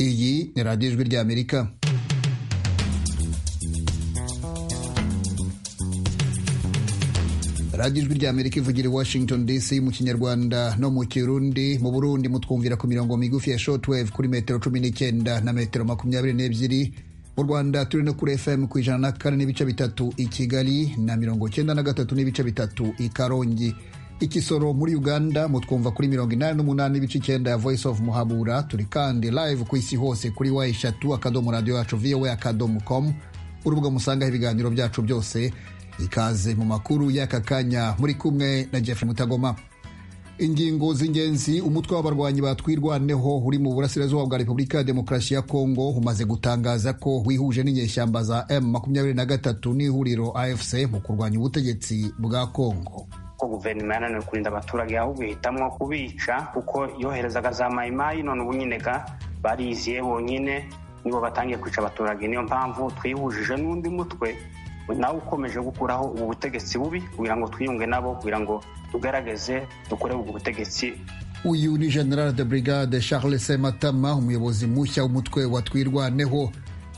iyi ni radiyo ijwi ry'amerika radiyo ijwi ry'amerika ivugira i washington dc mu kinyarwanda no mu kirundi mu burundi mutwumvira ku mirongo migufi ya shortwave kuri metero cumi n'icyenda na metero makumyabiri n'ebyiri mu rwanda turi no kuri fm ku ijana na kane n'ibice bitatu i kigali na mirongo cyenda na gatatu n'ibice bitatu i karongi ikisoro muri uganda mutwumva kuri mirongo inani n'umunani n'ibice icyenda ya voice of muhabura turi kandi live ku isi hose kuri wa eshatu akadomo radiyo yacu voa akadomo com urubuga musangaho ibiganiro byacu byose ikaze mu makuru y'aka kanya muri kumwe na jeff mutagoma ingingo z'ingenzi umutwe w'abarwanyi batwirwaneho uri mu burasirazuba bwa repubulika ya demokarasi ya kongo umaze gutangaza ko wihuje n'inyeshyamba za M23 n'ihuriro afc mu kurwanya ubutegetsi bwa kongo guverinoma yananiwe kurinda abaturage ahubwo ihitamo kubica kuko yoherezaga za mayimayi none ubu nyine ga bariziye bonyine nibo batangiye kwica abaturage niyo mpamvu twihujije n'undi mutwe nawe ukomeje gukuraho ubu butegetsi bubi kugira ngo twiyunge nabo kugira ngo tugaragaze dukore ubwo butegetsi uyu ni general de brigade charles sematama umuyobozi mushya w'umutwe wa twirwaneho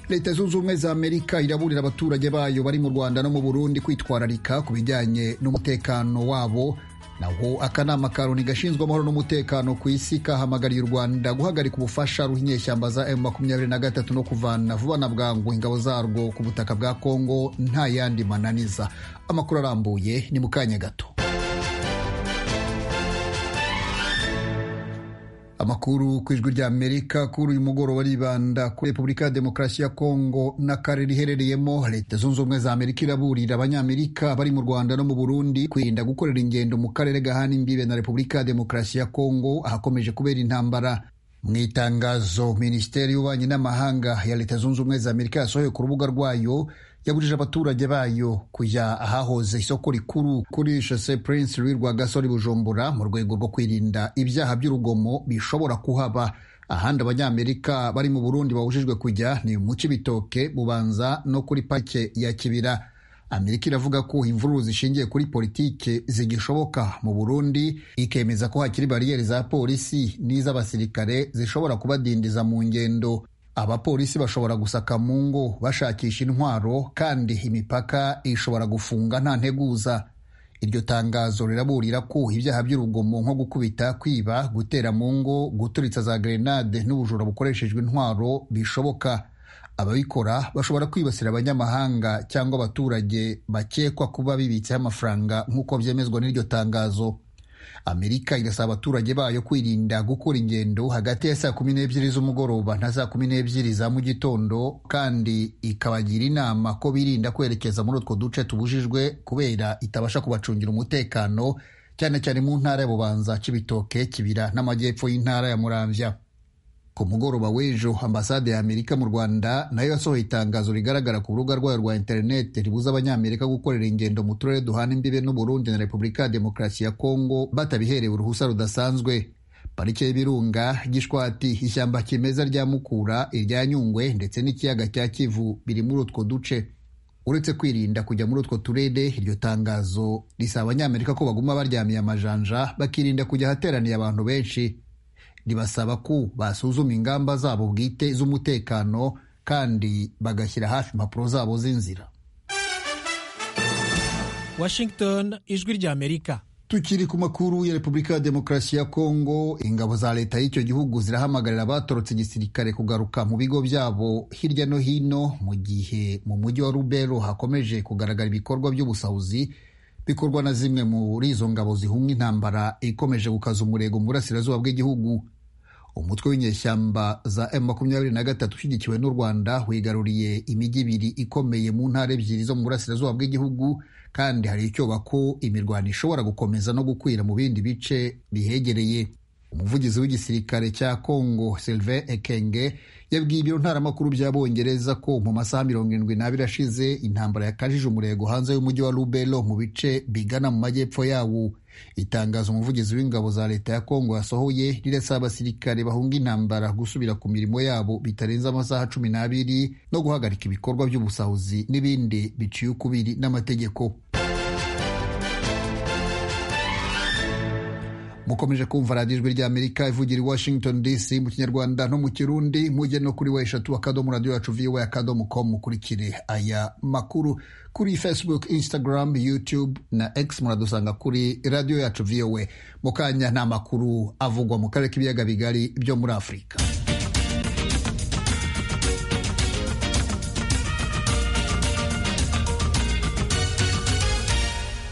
leta zunze ubumwe za amerika iraburira abaturage bayo bari mu rwanda no mu burundi kwitwararika ku bijyanye n'umutekano wabo naho akanama ka loni gashinzwe amahoro n'umutekano ku isi kahamagariye u rwanda guhagarika ubufasha ruha inyeshyamba za M23 no kuvana vuba na bwangu ingabo zarwo ku butaka bwa kongo nta yandi mananiza amakuru arambuye ni mu kanya gato amakuru ku ijwi rya amerika kuri uyu mugoroba aribanda kuri repubulika ya demokarasi ya kongo n'akarere iherereyemo leta zunze ubumwe za amerika iraburira abanyamerika bari mu rwanda no mu burundi kwirinda gukorera ingendo mu karere gahana imbibe na repubulika ya demokarasi ya kongo ahakomeje kubera intambara mu itangazo minisiteri y'ububanyi n'amahanga ya leta zunze ubumwe za amerika yasohoye ku rubuga rwayo yabujije abaturage bayo kujya ahahoze isoko rikuru kuri shose prince louis rwagasore bujumbura mu rwego rwo kwirinda ibyaha by'urugomo bishobora kuhaba ahandi abanyamerika bari mu burundi babujijwe kujya ni mu kibitoke bubanza no kuri pake ya kibira amerika iravuga ko imvururu zishingiye kuri politike zigishoboka mu burundi ikemeza ko hakiri bariyeri za polisi n'iz'abasirikare zishobora kubadindiza mu ngendo abapolisi bashobora gusaka mu ngo bashakisha intwaro kandi imipaka ishobora gufunga nta nteguza iryo tangazo riraburira ko ibyaha by'urugomo nko gukubita kwiba gutera mu ngo guturitsa za gerenade n'ubujura bukoreshejwe intwaro bishoboka ababikora bashobora kwibasira abanyamahanga cyangwa abaturage bakekwa kuba bibitseho amafaranga nk'uko byemezwa n'iryo tangazo amerika irasaba abaturage bayo kwirinda gukora ingendo hagati ya saa kumi n'ebyiri z'umugoroba na saa kumi n'ebyiri za mu gitondo kandi ikabagira inama ko birinda kwerekeza muri utwo duce tubujijwe kubera itabasha kubacungira umutekano cyane cyane mu ntara ya bubanza kibitoke kibira n'amajyepfo y'intara ya muramvya ku mugoroba w'ejo ambasade ya amerika mu rwanda nayo yasohoye itangazo rigaragara ku rubuga rwayo rwa interineti ribuza abanyamerika gukorera ingendo mu turere duhana imbibe n'uburundi na repubulika ya demokarasi ya kongo batabiherewe uruhusa rudasanzwe parike y'ibirunga gishwati ishyamba kimeza rya mukura irya nyungwe ndetse n'ikiyaga cya kivu biri muri utwo duce uretse kwirinda kujya muri utwo turere iryo tangazo risaba abanyamerika ko baguma baryamiye amajanja bakirinda kujya ahateraniye abantu benshi ribasaba ko basuzuma ingamba zabo bwite z'umutekano kandi bagashyira hafi impapuro zabo z'inzira washington ijwi rya amerika tukiri ku makuru ya repubulika ya demokarasi ya kongo ingabo za leta y'icyo gihugu zirahamagarira abatorotse igisirikare kugaruka mu bigo byabo hirya no hino mu gihe mu mujyi wa rubero hakomeje kugaragara ibikorwa by'ubusahuzi bikorwa na zimwe muri izo ngabo zihunga intambara ikomeje gukaza umurego mu burasirazuba bw'igihugu umutwe w'inyeshyamba za M23 ushyigikiwe n'u Rwanda wigaruriye imijyi ibiri ikomeye mu ntara ebyiri zo mu burasirazuba bw'igihugu kandi hari icyoba ko imirwano ishobora gukomeza no gukwira mu bindi bice bihegereye umuvugizi w'igisirikare cya Congo Sylvain Ekenge yabwiye ibiro ntaramakuru by'abongereza ko mu masaha mirongo irindwi n'abiri ashize intambara yakajije umurego hanze y'umujyi wa Lubero mu bice bigana mu majyepfo yawo itangazo umuvugizi w'ingabo za leta ya Congo yasohoye rirasaba abasirikare bahunga intambara gusubira ku mirimo yabo bitarenze amasaha cumi n'abiri no guhagarika ibikorwa by'ubusahuzi n'ibindi biciye ukubiri n'amategeko mukomeje kumva radiyo ijwi ry'amerika ivugira i washington dc mu kinyarwanda no mu kirundi mujye no kuri we eshatu akadomo radiyo yacu viwe akadomo com mukurikire aya makuru kuri facebook instagram youtube na x muradusanga kuri radiyo yacu viwe mu kanya ni amakuru avugwa mu karere k'ibiyaga bigari byo muri afurika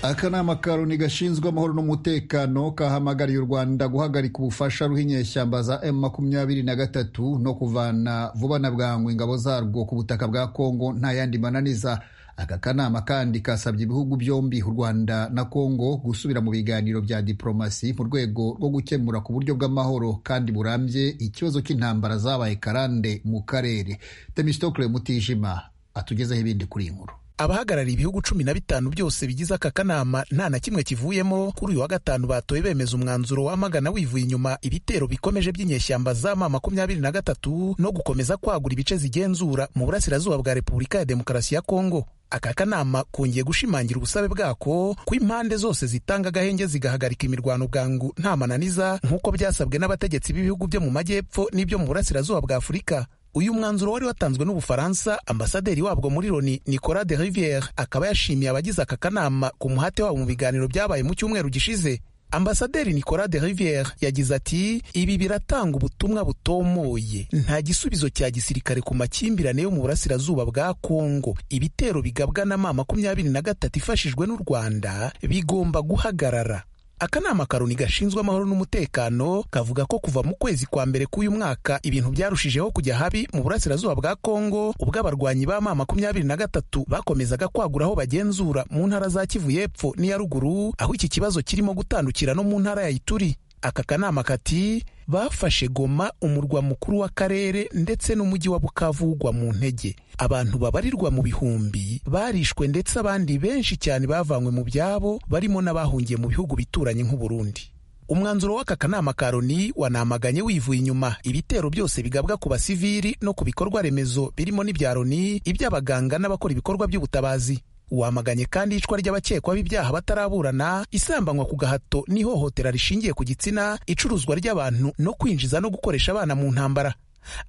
akanama karoni gashinzwe amahoro n'umutekano kahamagariye u rwanda guhagarika ubufasha ruha inyeshyamba za m makumyabiri na gatatu no kuvana vuba na bwangu ingabo zarwo ku butaka bwa kongo nta yandi mananiza aka kanama kandi kasabye ibihugu byombi u rwanda na kongo gusubira mu biganiro bya diporomasi mu rwego rwo gukemura ku buryo bw'amahoro kandi burambye ikibazo cy'intambara zabaye karande mu karere temistokle mutijima atugezeho ibindi kuri iyi nkuru abahagarariye ibihugu cumi na bitanu byose bigize aka kanama nta na kimwe kivuyemo kuri uyu wa gatanu batoye bemeza umwanzuro wamagana wivuye inyuma ibitero bikomeje by'inyeshyamba za ma makumyabiri na gatatu no gukomeza kwagura ibice zigenzura mu burasirazuba bwa repubulika ya demokarasi ya kongo aka kanama kongeye gushimangira ubusabe bwako ko impande zose zitanga agahenge zigahagarika imirwano bwangu nta mananiza nk'uko byasabwe n'abategetsi b'ibihugu byo mu majyepfo n'ibyo mu burasirazuba bwa afurika uyu mwanzuro wari watanzwe n'ubufaransa ambasaderi wabwo muri loni nicolas de riviere akaba yashimiye abagize aka kanama ku muhate wabo mu biganiro byabaye mu cyumweru gishize ambasaderi nicolas de riviere yagize ati ibi biratanga ubutumwa butomoye nta gisubizo cya gisirikare ku makimbirane yo mu burasirazuba bwa kongo ibitero bigabwa na ma makumyabiri na gatatu ifashijwe n'u rwanda bigomba guhagarara akanama karoni gashinzwe amahoro n'umutekano kavuga ko kuva mu kwezi kwa mbere k'uyu mwaka ibintu byarushijeho kujya habi mu burasirazuba bwa kongo ubwo abarwanyi ba ma makumyabiri na gatatu bakomezaga kwagura aho bagenzura mu ntara za kivu y'epfo n'iya ruguru aho iki kibazo kirimo gutandukira no mu ntara ya ituri aka kanama kati bafashe goma umurwa mukuru w'akarere ndetse n'umujyi wa bukavugwa mu ntege abantu babarirwa mu bihumbi barishwe ndetse abandi benshi cyane bavanywe mu byabo barimo n'abahungiye mu bihugu bituranye nk'uburundi umwanzuro w'aka kanama ka loni wanamaganye wivuye inyuma ibitero byose bigabwa ku basivili no ku bikorwa remezo birimo n'ibya loni iby'abaganga n'abakora ibikorwa by'ubutabazi wamaganye kandi icwa ry'abakekwaho ibyaha bataraburana isambanywa ku gahato n'ihohotera rishingiye ku gitsina icuruzwa ry'abantu no kwinjiza no gukoresha abana mu ntambara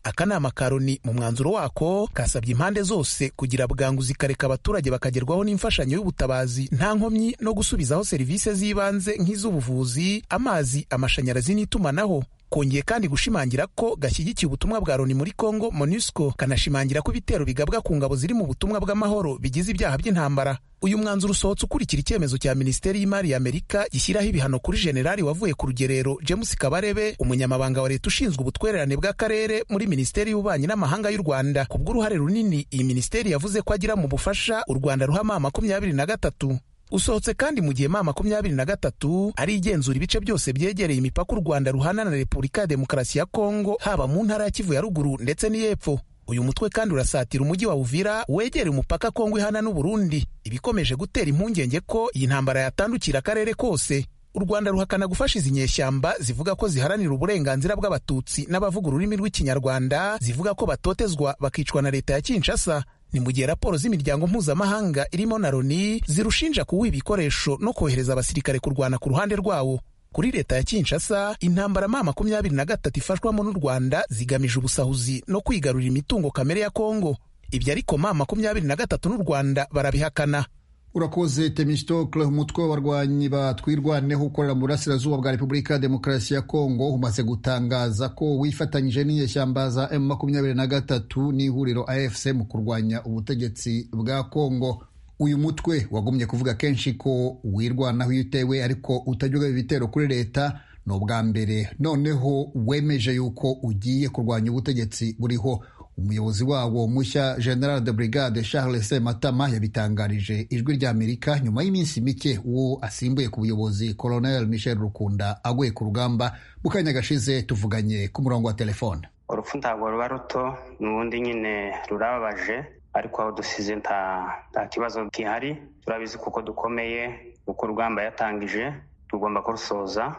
akanama ka loni mu mwanzuro wako kasabye impande zose kugira bwangu zikareka abaturage bakagerwaho n'imfashanyo y'ubutabazi nta nkomyi no gusubizaho serivisi z'ibanze nk'iz'ubuvuzi amazi amashanyarazi n'itumanaho kongeye kandi gushimangira ko gashyigikiye ubutumwa bwa loni muri congo monusco kanashimangira ko ibitero bigabwa ku ngabo ziri mu butumwa bw'amahoro bigize ibyaha by'intambara uyu mwanzuro usohotse ukurikira icyemezo cya minisiteri y'imari ya amerika gishyiraho ibihano kuri generali wavuye ku rugerero james kabarebe umunyamabanga wa leta ushinzwe ubutwererane bw'akarere muri minisiteri y'ububanyi n'amahanga y'u rwanda ku bw'uruhare runini iyi minisiteri yavuze ko agira mu bufasha u rwanda ruhama makumyabiri na gatatu usohotse kandi mu gihe ma makumyabiri na gatatu ari igenzura ibice byose byegereye imipaka u rwanda ruhana na repubulika ya demokarasi ya kongo haba mu ntara ya kivu ya ruguru ndetse n'iy'epfo uyu mutwe kandi urasatira umujyi wa uvira wegereye umupaka kongo ihana n'uburundi ibikomeje gutera impungenge ko iyi ntambara yatandukira akarere kose u rwanda ruhakana gufasha izi nyeshyamba zivuga ko ziharanira uburenganzira bw'abatutsi n'abavuga ururimi rw'ikinyarwanda zivuga ko batotezwa bakicwa na leta ya kinshasa ni mu gihe raporo z'imiryango mpuzamahanga irimo na loni zirushinja kuwuha ibikoresho no kohereza abasirikare kurwana ku ruhande rwawo kuri leta ya kinshasa intambara ma makumyabiri na gatatu ifashwamo n'u rwanda zigamije ubusahuzi no kwigarurira imitungo kamere ya kongo ibyo ariko ma makumyabiri na gatatu n'u rwanda barabihakana urakoze temistokle umutwe w'abarwanyi batwirwaneho ukorera mu burasirazuba bwa repubulika ya demokarasi ya kongo umaze gutangaza ko wifatanyije n'inyeshyamba za m makumyabiri na gatatu n'ihuriro afc mu kurwanya ubutegetsi bwa kongo uyu mutwe wagumye kuvuga kenshi ko wirwanaho iyo utewe ariko utajyaga ibitero kuri leta ni ubwa mbere noneho wemeje yuko ugiye kurwanya ubutegetsi buriho umuyobozi wawo mushya general de brigade charles sematama yabitangarije ijwi rya amerika nyuma y'iminsi mike uwo asimbuye ku buyobozi colonel michel rukunda aguye ku rugamba mu kanya gashize tuvuganye ku murongo wa telefone urupfu ntabwo ruba ruto n'ubundi nyine rurababaje ariko aho dusize nta kibazo gihari turabizi kuko dukomeye kuko urugamba yatangije tugomba kurusoza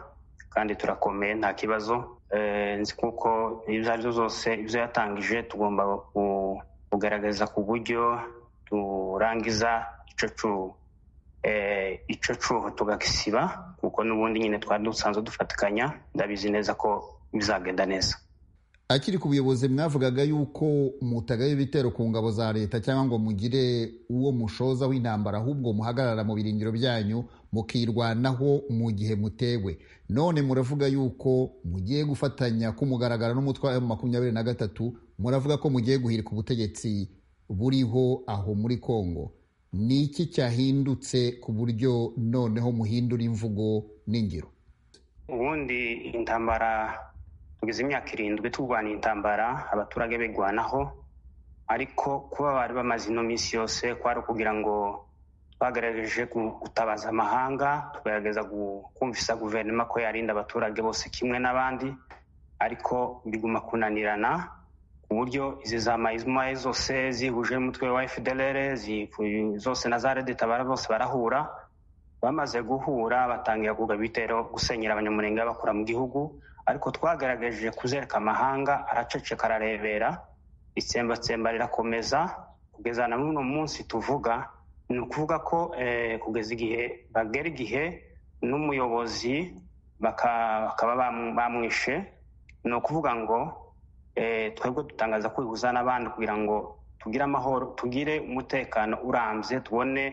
kandi turakomeye nta kibazo nzi kuko izo ari zo zose ibyo yatangije tugomba kugaragaza ku buryo turangiza icyo icyo cyuho tugakisiba kuko n'ubundi nyine twari dusanzwe dufatikanya ndabizi neza ko bizagenda neza akiri ku buyobozi mwavugaga yuko mutagaye ibitero ku ngabo za leta cyangwa ngo mugire uwo mushoza w'intambara ahubwo muhagarara mu birindiro byanyu mukirwanaho mu gihe mutewe none muravuga yuko mugiye gufatanya kumugaragara n'umutwe wa makumyabiri na gatatu muravuga ko mugiye guhirika ubutegetsi buriho aho muri kongo ni iki cyahindutse ku buryo noneho muhindura imvugo n'ingiro ubundi intambara tugeze imyaka irindwi turwana intambara abaturage bigwanaho ariko kuba bari bamaze ino minsi yose kwari ukugira ngo twagerageje gutabaza amahanga tugerageza kumvisa guverinoma ko yarinda abaturage bose kimwe n'abandi ariko biguma kunanirana ku buryo izi za mayizumaye zose zihuje n'umutwe wa fdr zose na za redetabara bose barahura bamaze guhura batangira kugaba ibitero gusenyera abanyamurenge bakura mu gihugu ariko twagaragaje kuzereka amahanga araceceka ararebera itsembatsemba rirakomeza kugeza na n'uno munsi tuvuga ni ukuvuga ko kugeza igihe bagera igihe n'umuyobozi bakaba bamwishe ni ukuvuga ngo twebwe dutangaza kwihuza n'abandi kugira ngo tugire amahoro tugire umutekano urambye tubone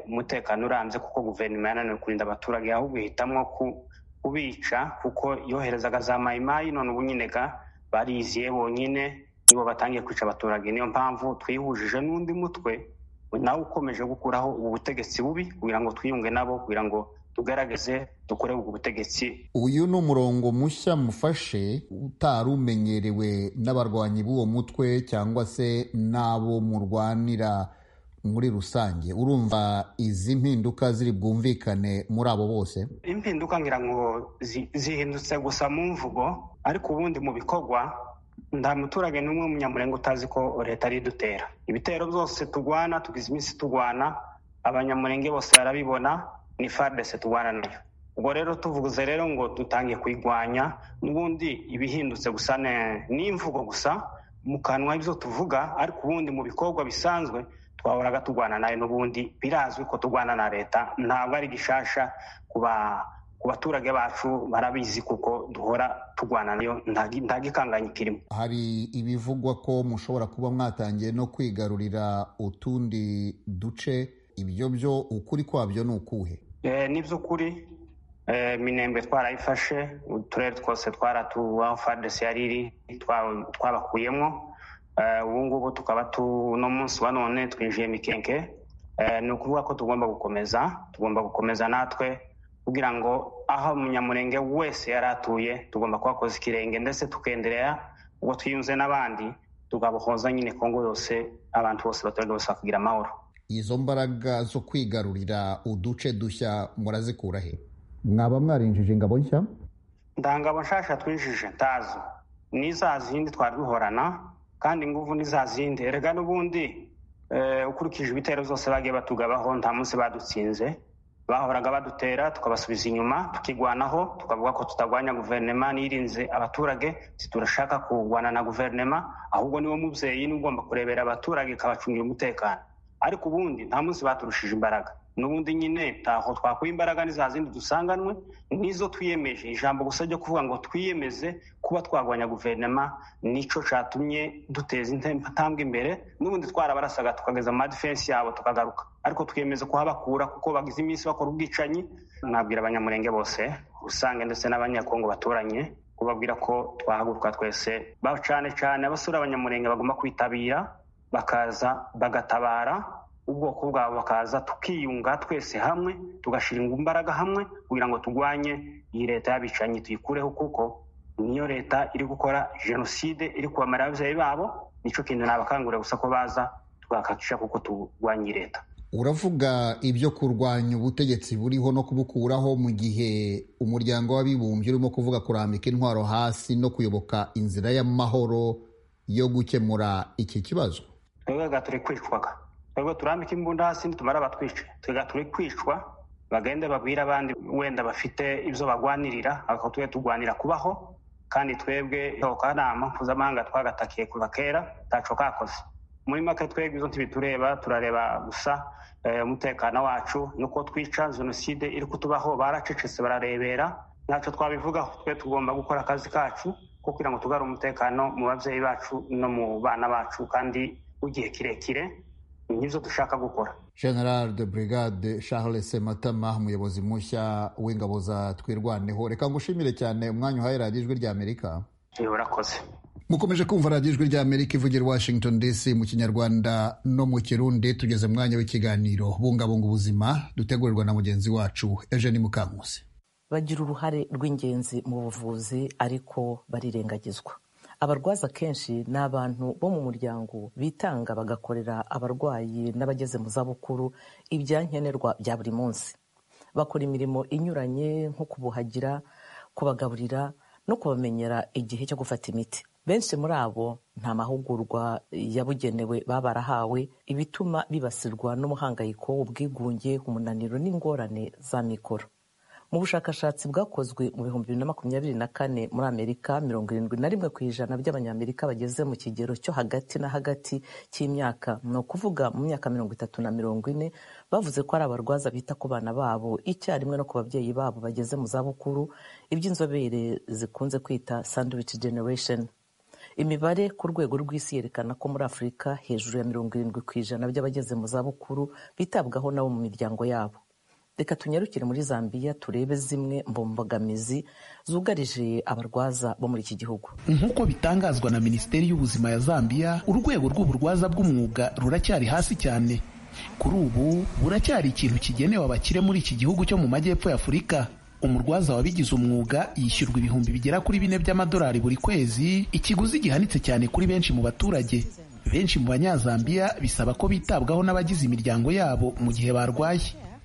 umutekano urambye kuko guverinoma yananiwe kurinda abaturage ahubwo ihitamo kubica kuko yoherezaga za mayimayi none ubu nyine bariziye bonyine nibo batangiye kwica abaturage niyo mpamvu twihujije n'undi mutwe nawe ukomeje gukuraho ubu butegetsi bubi kugira ngo twiyunge nabo kugira ngo tugaragaze dukore ubwo butegetsi uyu ni umurongo mushya mufashe utari umenyerewe n'abarwanyi b'uwo mutwe cyangwa se n'abo murwanira muri rusange urumva izi mpinduka ziri bwumvikane muri abo bose impinduka ngira ngo zihindutse gusa mu mvugo ariko ubundi mu bikorwa nta muturage n'umwe munyamurenge utazi ko leta ari idutera ibitero byose turwana tugize iminsi turwana abanyamurenge bose barabibona ni faridese turwana nayo ubwo rero tuvuze rero ngo dutange kuyirwanya n'ubundi ibihindutse gusa ni imvugo gusa mu kanwa ibyo tuvuga ariko ubundi mu bikorwa bisanzwe twahoraga turwana nayo n'ubundi birazwi ko turwana na leta ntabwo ari gishasha ku baturage bacu barabizi kuko duhora turwana nayo nta gikanganyi kirimo hari ibivugwa ko mushobora kuba mwatangiye no kwigarurira utundi duce ibyo byo ukuri kwabyo ni ukuhe ni by'ukuri minembe twarayifashe uturere twose twaratubaho fadesi yari iri twabakuyemo ubu ngubu tukaba no munsi wa none twinjiye mikenke ni ukuvuga ko tugomba gukomeza tugomba gukomeza natwe kugira ngo aho umunyamurenge wese yari atuye tugomba kuhakoza ikirenge ndetse tukenderera ubwo twiyunze n'abandi tugabohoza nyine kongo yose abantu bose abaturage bose bakagira amahoro izo mbaraga zo kwigarurira uduce dushya murazikura he mwaba mwarinjije ingabo nshya ndangabo nshasha twinjije ntazo n'iza zindi twari duhorana kandi ingufu ni za zindi erega n'ubundi ukurikije ibitero zose bagiye batugabaho nta munsi badutsinze bahoraga badutera tukabasubiza inyuma tukigwanaho tukavuga ko tutagwanya guverinoma nirinze abaturage turashaka kurwana na guverinoma ahubwo niwo mubyeyi niba ugomba kurebera abaturage ikabacungira umutekano ariko ubundi nta munsi baturushije imbaraga n'ubundi nyine ntaho twakuye imbaraga ni za zindi dusanganwe nizo twiyemeje ijambo gusa ryo kuvuga ngo twiyemeze kuba twagwanya guverinoma nicyo cyatumye duteza intambwe imbere n'ubundi twarabarasaga tukageza amadifensi yabo tukagaruka ariko twiyemeza kuhabakura kuko bagize iminsi bakora ubwicanyi nabwira abanyamurenge bose rusange ndetse n'abanyakongo baturanye kubabwira ko twahaguruka twese cyane cyane abasura abanyamurenge bagomba kwitabira bakaza bagatabara ubwoko bwabo bakaza tukiyunga twese hamwe tugashyira imbaraga hamwe kugira ngo turwanye iyi leta y'abicanyi tuyikureho kuko niyo leta iri gukora jenoside iri kubamara ababyeyi babo nicyo kintu nabakangurira gusa ko baza twakakisha kuko turwanya iyi leta uravuga ibyo kurwanya ubutegetsi buriho no kubukuraho mu gihe umuryango w'abibumbye urimo kuvuga kurambika intwaro hasi no kuyoboka inzira y'amahoro yo gukemura iki kibazo twebwe turi kwicwaga twebwe turambike imbunda hasi nitumara abatwice twebwe turi kwicwa bagende babwire abandi wenda bafite ibyo bagwanirira ariko tujye turwanira kubaho kandi twebwe kanama mpuzamahanga twagatakiye kuva kera ntacu kakoze muri make twebwe izo ntibitureba turareba gusa eh, umutekano wacu nuko twica jenoside iri kutubaho baracecetse bararebera ntacyo twabivugaho twe tugomba gukora akazi kacu ko kugira ngo tugarure umutekano mu babyeyi bacu no mu bana bacu kandi w'igihe kirekire nibyo dushaka gukora general de brigade charles sematama umuyobozi mushya w'ingabo za twirwaneho reka ngushimire cyane umwanya uhaye radiyo ijwi rya amerika urakoze mukomeje kumva radiyo ijwi rya amerika ivugira washington dc mu kinyarwanda no mu kirundi tugeze mu mwanya w'ikiganiro bungabunga ubuzima dutegurirwa na mugenzi wacu eugene mukankusi bagira uruhare rw'ingenzi mu buvuzi ariko barirengagizwa abarwaza akenshi ni abantu bo mu muryango bitanga bagakorera abarwayi n'abageze mu zabukuru ibyankenerwa bya buri munsi bakora imirimo inyuranye nko kubuhagira kubagaburira no kubamenyera igihe cyo gufata imiti benshi muri abo nta mahugurwa yabugenewe baba barahawe ibituma bibasirwa n'umuhangayiko ubwigunge umunaniro n'ingorane za mikoro mu bushakashatsi bwakozwe mu bihumbi bibiri na makumyabiri na kane muri amerika mirongo irindwi na rimwe ku ijana by'abanyamerika bageze mu kigero cyo hagati na hagati cy'imyaka ni ukuvuga mu myaka mirongo itatu na mirongo ine bavuze ko ari abarwaza bita ku bana babo icyarimwe no ku babyeyi babo bageze mu zabukuru ibyo inzobere zikunze kwita sandwich generation imibare ku rwego rw'isi yerekana ko muri afurika hejuru ya mirongo irindwi ku ijana by'abageze mu zabukuru bitabwaho nabo mu miryango yabo reka tunyarukire muri zambia turebe zimwe mu mbogamizi zugarije abarwaza bo muri iki gihugu nk'uko bitangazwa na minisiteri y'ubuzima ya zambia urwego rw'uburwaza bw'umwuga ruracyari hasi cyane kuri ubu buracyari ikintu kigenewe abakire muri iki gihugu cyo mu majyepfo y'afurika umurwaza wabigize umwuga yishyurwa ibihumbi bigera kuri bine by'amadolari buri kwezi ikiguzi gihanitse cyane kuri benshi mu baturage benshi mu banyazambiya bisaba ko bitabwaho n'abagize imiryango yabo mu gihe barwaye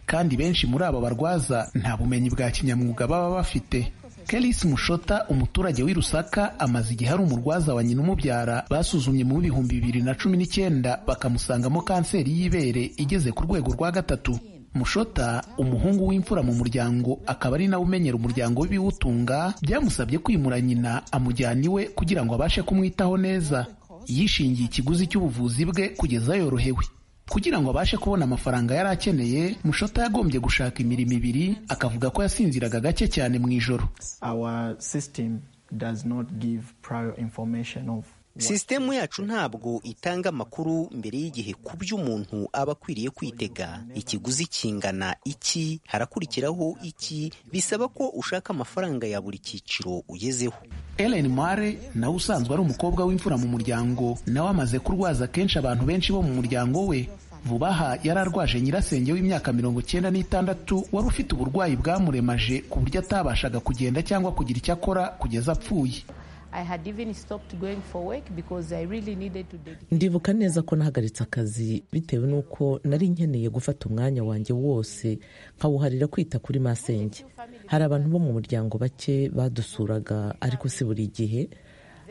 kandi benshi muri aba barwaza nta bumenyi bwa kinyamwuga baba bafite Kelis Mushota umuturage w'i Rusaka amaze igihe ari umurwaza wa nyina umubyara basuzumye mu bihumbi bibiri na cumi n'icyenda bakamusangamo kanseri y'ibere igeze ku rwego rwa gatatu Mushota umuhungu w'imfura mu muryango akaba ari nawe umenyera umuryango w'ibiwutunga byamusabye kwimura nyina amujyana iwe kugira ngo abashe kumwitaho neza yishingiye ikiguzi cy'ubuvuzi bwe kugeza yorohewe kugira ngo abashe kubona amafaranga yari akeneye mushota yagombye gushaka imirimo ibiri akavuga ko yasinziraga gake cyane mu ijoro sisitemu yacu ntabwo itanga amakuru mbere y'igihe ku byo umuntu aba akwiriye kwitega ikiguzi kingana iki harakurikiraho iki bisaba ko ushaka amafaranga ya buri cyiciro ugezeho Ellen Mare nawe usanzwe ari umukobwa w'imfura mu muryango nawe amaze kurwaza kenshi abantu benshi bo mu muryango we vuba aha yari arwaje nyirasenge w'imyaka mirongo icyenda n'itandatu wari ufite uburwayi bwamuremaje ku buryo atabashaga kugenda cyangwa kugira icyo akora kugeza apfuye ndibuka neza ko nahagaritse akazi bitewe n'uko nari nkeneye gufata umwanya wanjye wose nkawuharira kwita kuri masenge hari abantu bo mu muryango bake badusuraga ariko si buri gihe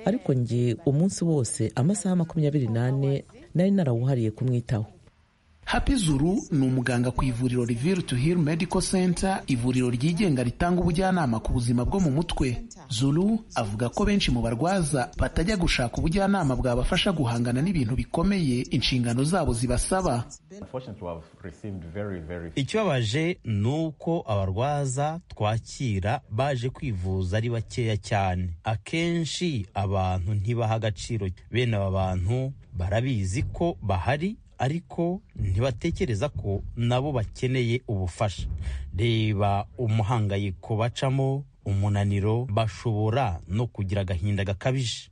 ariko njye umunsi wose amasaha makumyabiri n'ane nari narawuhariye kumwitaho Happy Zuru ni umuganga ku ivuriro Reveal to Heal Medical Center, ivuriro ryigenga ritanga ubujyanama ku buzima bwo mu mutwe. Zuru avuga ko benshi mu barwaza batajya gushaka ubujyanama bwabafasha guhangana n'ibintu bikomeye inshingano zabo zibasaba. Ikibabaje ni uko abarwaza twakira baje kwivuza ari bakeya cyane. Akenshi abantu ntibaha agaciro bene aba bantu barabizi ko bahari ariko ntibatekereza ko nabo bakeneye ubufasha reba umuhangayiko bacamo umunaniro bashobora no kugira agahinda gakabije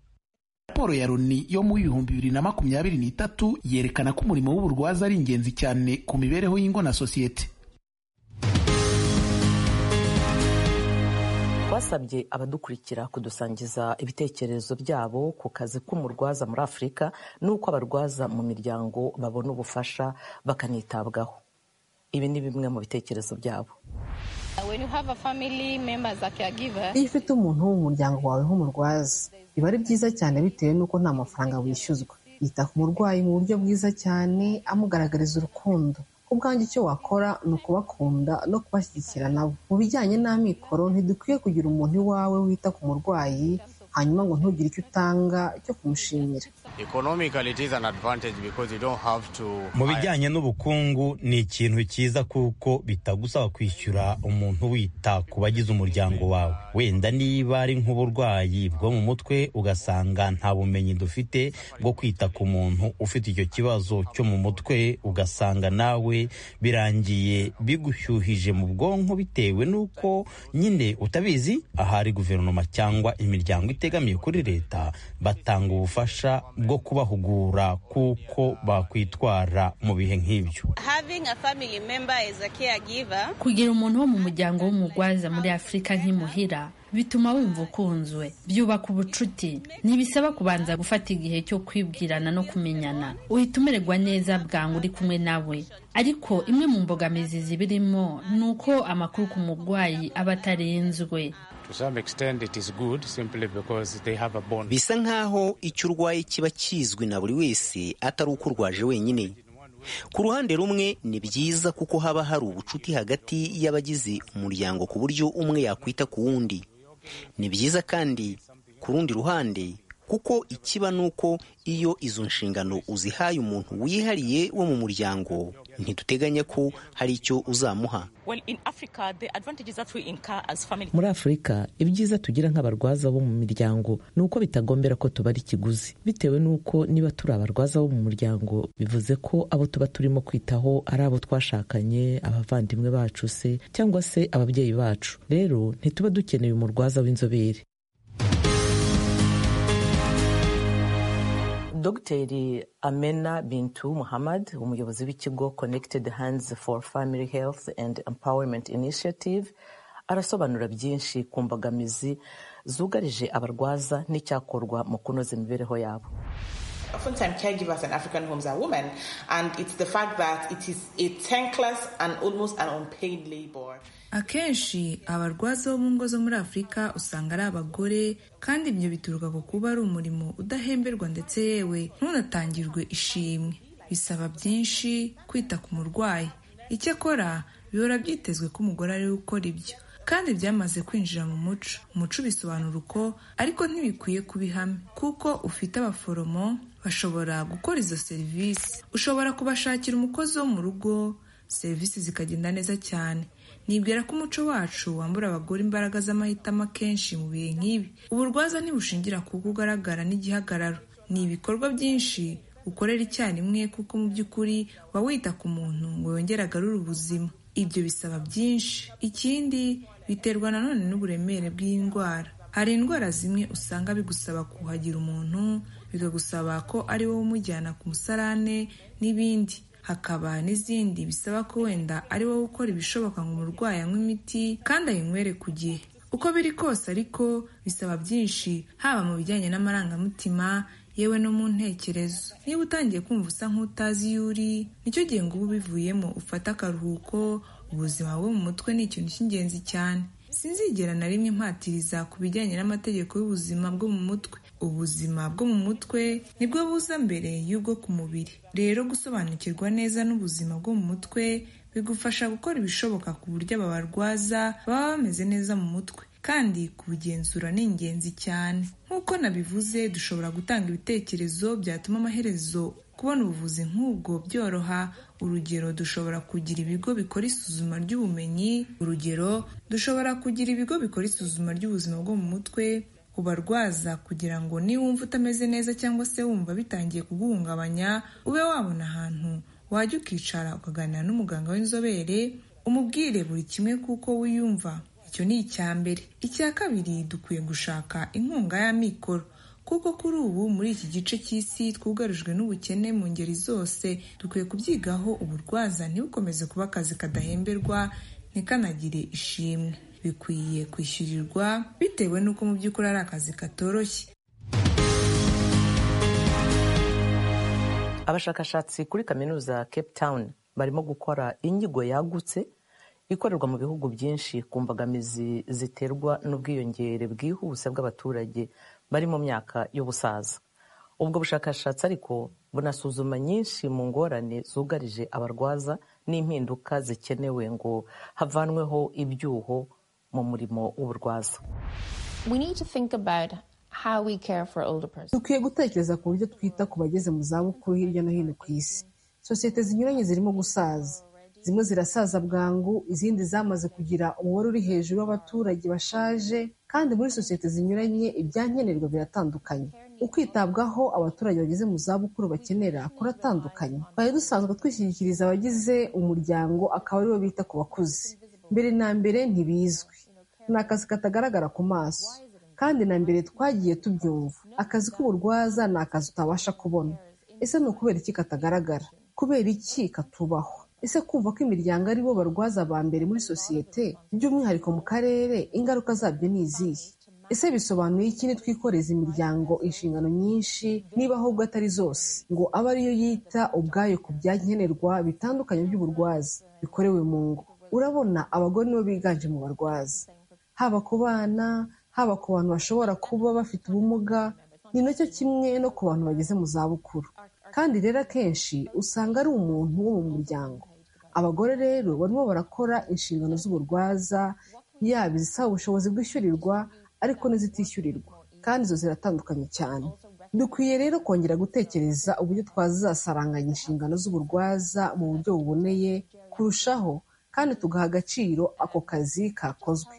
raporo ya loni yo mu bihumbi bibiri na makumyabiri n'itatu yerekana ko umurimo w'uburwaza ari ingenzi cyane ku mibereho y'ingo na sosiyete twasabye abadukurikira kudusangiza ibitekerezo byabo ku kazi k'umurwaza muri afurika n'uko abarwaza mu miryango babona ubufasha bakanitabwaho ibi ni bimwe mu bitekerezo byabo iyo ufite umuntu wo mu muryango wawe nk'umurwaza biba ari byiza cyane bitewe n'uko nta mafaranga wishyuzwa yita ku murwayi mu buryo bwiza cyane amugaragariza urukundo ubwanjye icyo wakora ni ukubakunda no kubashyigikira nabo mu bijyanye n'amikoro ntidukwiye kugira umuntu iwawe wita ku murwayi hanyuma ngo ntugire icyo utanga cyo kumushimira mu bijyanye n'ubukungu ni ikintu cyiza kuko bitagusaba kwishyura umuntu wita ku bagize umuryango wawe wenda niba ari nk'uburwayi bwo mu mutwe ugasanga nta bumenyi dufite bwo kwita ku muntu ufite icyo kibazo cyo mu mutwe ugasanga nawe birangiye bigushyuhije mu bwonko bitewe n'uko nyine utabizi ahari guverinoma cyangwa imiryango itegamiye kuri leta batanga ubufasha bwo kubahugura kuko bakwitwara mu bihe nk'ibyo kugira umuntu wo mu muryango w'umurwaza muri afurika nk'imuhira bituma wumva ukunzwe byubaka ubucuti ntibisaba kubanza gufata igihe cyo kwibwirana no kumenyana uhita umererwa neza bwangu uri kumwe nawe ariko imwe mu mbogamizi zibirimo ni uko amakuru ku murwayi aba atarenzwe bisa nk'aho icyo urwaye kiba kizwi na buri wese atari uko urwaje wenyine ku ruhande rumwe ni byiza kuko haba hari ubucuti hagati y'abagize umuryango ku buryo umwe yakwita ku wundi ni byiza kandi ku rundi ruhande kuko ikiba ni uko iyo izo nshingano uzihaye umuntu wihariye wo mu muryango ntiduteganya ko hari icyo uzamuha muri afurika ibyiza tugira nk'abarwaza bo mu miryango ni uko bitagombera ko tubara ikiguzi bitewe n'uko niba turi abarwaza bo mu muryango bivuze ko abo tuba turimo kwitaho ari abo twashakanye abavandimwe bacu se cyangwa se ababyeyi bacu rero ntituba dukeneye umurwaza w'inzobere dogiteri amena bintu muhammad umuyobozi w'ikigo connected hands for family health and empowerment initiative arasobanura byinshi ku mbogamizi zugarije abarwaza n'icyakorwa mu kunoza imibereho yabo Oftentimes, caregivers in African homes are women, and it's the fact that it is a thankless and almost an unpaid labor. akenshi abarwaza bo mu ngo zo muri afurika usanga ari abagore kandi ibyo bituruka ku kuba ari umurimo udahemberwa ndetse yewe ntunatangirwe ishimwe bisaba byinshi kwita ku murwayi icyo akora bihora byitezwe ko umugore ariwe ukora ibyo kandi byamaze kwinjira mu muco umuco bisobanura uko ariko ntibikwiye kuba ihame kuko ufite abaforomo bashobora gukora izo serivisi ushobora kubashakira umukozi wo mu rugo serivisi zikagenda neza cyane nibwira ko umuco wacu wambura abagore imbaraga z'amahitamo akenshi mu bihe nk'ibi uburwaza ntibushingira ku kuko ugaragara n'igihagararo ni ibikorwa byinshi ukorera icyarimwe kuko mu by'ukuri uba wita ku muntu ngo yongere agarure ubuzima ibyo bisaba byinshi ikindi biterwa nanone n'uburemere bw'indwara hari indwara zimwe usanga bigusaba kuhagira umuntu bikagusaba ko ari wowe umujyana ku musarane n'ibindi hakaba n'izindi bisaba ko wenda ari wowe ukora ibishoboka ngo umurwayi anywe imiti kandi ayinywere ku gihe uko biri kose ariko bisaba byinshi haba mu bijyanye n'amarangamutima yewe no mu ntekerezo niba utangiye kumva usa nk'utazi iyo uri nicyo gihe ngo uba ubivuyemo ufate akaruhuko ubuzima bwo mu mutwe ni ikintu cy'ingenzi cyane sinzigera na rimwe mpatiriza ku bijyanye n'amategeko y'ubuzima bwo mu mutwe ubuzima bwo mu mutwe nibwo buza mbere y'ubwo ku mubiri rero gusobanukirwa neza n'ubuzima bwo mu mutwe bigufasha gukora ibishoboka ku buryo aba barwaza baba bameze neza mu mutwe kandi kubugenzura ni ingenzi cyane nk'uko nabivuze dushobora gutanga ibitekerezo byatuma amaherezo kubona ubuvuzi nk'ubwo byoroha urugero dushobora kugira ibigo bikora isuzuma ry'ubumenyi urugero dushobora kugira ibigo bikora isuzuma ry'ubuzima bwo mu mutwe ku barwaza kugira ngo niwumva utameze neza cyangwa se wumva bitangiye kuguhungabanya ube wabona ahantu wajya ukicara ukaganira n'umuganga w'inzobere umubwire buri kimwe kuko wiyumva icyo ni icya mbere icya kabiri dukwiye gushaka inkunga y'amikoro kuko kuri ubu muri iki gice cy'isi twugarijwe n'ubukene mu ngeri zose dukwiye kubyigaho uburwaza ntibukomeze kuba akazi kadahemberwa ntikanagire ishimwe bikwiye kwishyurirwa bitewe n'uko mu by'ukuri ari akazi katoroshye abashakashatsi kuri kaminuza cape town barimo gukora inyigo yagutse ikorerwa mu bihugu byinshi ku mbogamizi ziterwa n'ubwiyongere bwihuse bw'abaturage bari mu myaka y'ubusaza ubwo bushakashatsi ariko bunasuzuma nyinshi mu ngorane zugarije abarwaza n'impinduka zikenewe ngo havanweho ibyuho mu murimo w'uburwaza dukwiye gutekereza ku buryo twita ku bageze mu zabukuru hirya no hino ku isi sosiyete zinyuranye zirimo gusaza zimwe zirasaza bwangu izindi zamaze kugira umubare uri hejuru w'abaturage bashaje kandi muri sosiyete zinyuranye ibyankenerwa biratandukanye ukwitabwaho abaturage bageze mu zabukuru bakenera kuratandukanye twari dusanzwe twishyikiriza abagize umuryango akaba aribo bita ku bakuze mbere na mbere ntibizwi ni akazi katagaragara ku maso kandi na mbere twagiye tubyumva akazi k'uburwaza ni akazi utabasha kubona ese ni ukubera iki katagaragara kubera iki katubahwa ese kumva ko imiryango ari bo barwaza ba mbere muri sosiyete by'umwihariko mu karere ingaruka zabyo ni izihe ese bisobanuye iki nitwikoreza imiryango inshingano nyinshi niba ahubwo atari zose ngo abe ariyo yita ubwayo ku byankenerwa bitandukanye by'uburwaza bikorewe mu ngo urabona abagore nibo biganje mu barwaza haba ku bana haba ku bantu bashobora kuba bafite ubumuga ni nacyo kimwe no ku bantu bageze mu zabukuru kandi rero akenshi usanga ari umuntu wo mu muryango abagore rero barimo barakora inshingano z'uburwaza yaba izisaba ubushobozi bwishyurirwa ariko n'izitishyurirwa kandi izo ziratandukanye cyane dukwiye rero kongera gutekereza uburyo twazasaranganya inshingano z'uburwaza mu buryo buboneye kurushaho kandi tugaha agaciro ako kazi kakozwe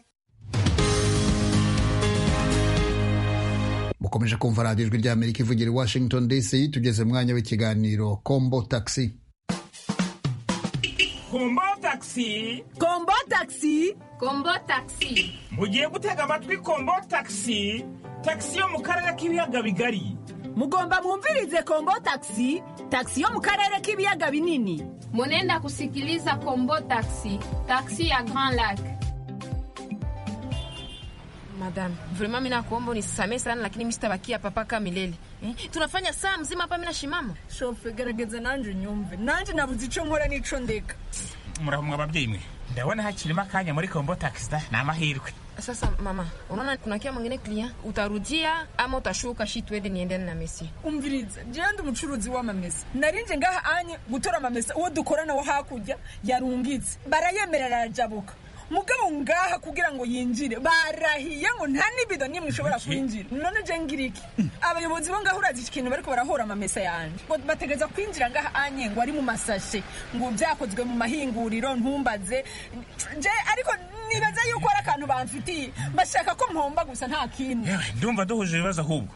mukomeje kumva radiyo ijwi ry'amerika ivugira i washington dc tugeze mu mwanya w'ikiganiro kombo taxi kombo taxi kombo taxi kombo taxi mugiye gutega amatwi kombo taxi taxi yo mu karere k'ibiyaga bigari mugomba mwumvirize kombo taxi taxi yo mu karere k'ibiyaga binini munenda kusikiliza kombo taxi taxi ya grand lac Madam, vraiment mimi nakuomba unisamehe sana lakini mimi sitabakia hapa mpaka milele. Eh? Tunafanya saa mzima hapa mimi nashimama. Shofe gerageza nanje nyumve. Nanje nabuze ico nkora nico ndeka. Murahumwa ababyeyi mwe. Ndabona hakirimo akanya muri Kombo Taxi ni amahirwe. Sasa mama, unaona tunakia mwingine client, utarudia ama utashuka shi twende niende na Messi. Umviriza, je ndi umucuruzi wa mamesa. Narinje ngaha anye gutora amamesa uwo dukorana wo hakurya yarungitse. Barayemerera arajabuka. mugabo ngaha kugira ngo yinjire barahiye ngo nta n'ibido nimwe ishobora kwinjira none je ngira iki abayobozi bo ngaho urazi ikintu bariko barahora amamesa yanje ngo bategereza kwinjira ngaha anye ngo ari mu masashe ngo byakozwe mu mahinguriro ntumbaze je ariko nibaza yuko ari akantu bamfitiye bashaka ko mpomba gusa nta kindi ndumva duhuje ibibazo ahubwo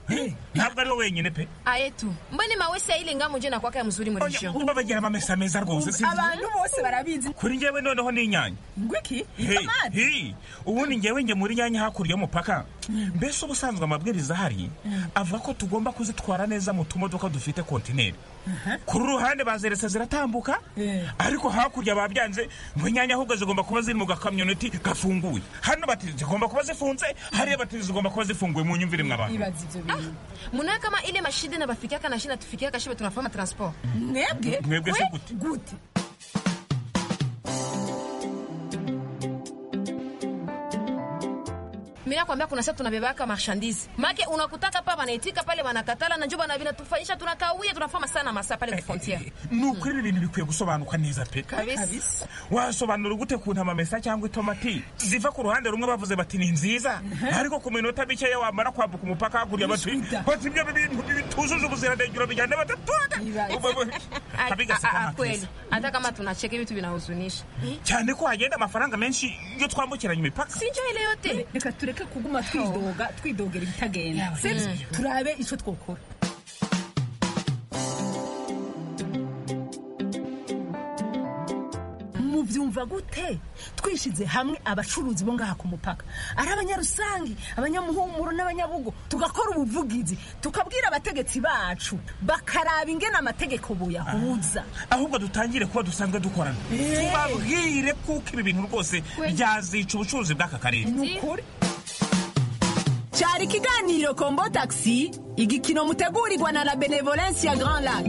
ntabwo ari wenyine pe ayetu mbone mawe se ilinga muje na kwaka mzuri muri sho umba bagira amamesa meza rwose abantu bose barabizi kuri njyewe noneho ni inyanya ngwiki Hey, ubundi ngewe njye muri nyanya hakurya y'umupaka mbese ubusanzwe amabwiriza ahari avuga ko tugomba kuzitwara neza mu tumodoka dufite kontineri ku ruhande bazeretse ziratambuka ariko hakurya babyanze ngo inyanya ahubwo zigomba kuba ziri mu gakamyoneti gafunguye hano bati zigomba kuba zifunze hariya bati zigomba kuba zifunguye mu nyumvire mw'abantu munawe kama ile mashide nabafikia kana shida tufikia kashibe tunafanya transport mwebwe mwebwe se gute gute mimi nakwambia kuna sasa tunabebaka marchandise make unakutaka pa wanaitika pale wanakatala na njoba na vinatufanyisha tunakawia tunafama sana masaa pale ku frontiere ni ukuri ibintu bikwiye gusobanuka neza pe kabisa wasobanura gute kuntu amamesa cyangwa itomati ziva ku ruhande rumwe bavuze bati ni nziza ariko ku minota mikeya wamara kwambuka umupaka hakurya bati bati ibyo bintu bitujuje ubuziranenge urabijyana batatwada kweli hata kama tunacheka vitu vinahuzunisha cyane ko hagenda amafaranga menshi iyo twambukiranya imipaka sinjo ile yote reka tureke tureke kuguma twidoga twidogera ibitagenda turabe icyo twokora mubyumva gute twishize hamwe abacuruzi bo ngaha ku mupaka ari abanyarusangi abanyamuhumuro n'abanyabugo tugakora ubuvugizi tukabwira abategetsi bacu bakaraba ingena amategeko buyahuza ahubwo dutangire kuba dusanzwe dukorana tubabwire kuko ibi bintu rwose byazica ubucuruzi bw'aka karere ni ukuri cyari ikiganiro kombo taxi igikino mutegurirwa na la benevolence ya grand lac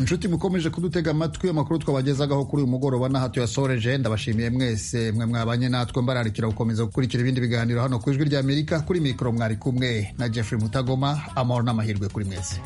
inshuti mukomeje kudutega amatwi amakuru twabagezagaho kuri uyu mugoroba n'aha tuyasoreje ndabashimiye mwese mwe mwabanye natwe mbararikira gukomeza gukurikira ibindi biganiro hano ku ijwi ry'amerika kuri mikoro mwari kumwe na jeffrey mutagoma amahoro n'amahirwe kuri mwese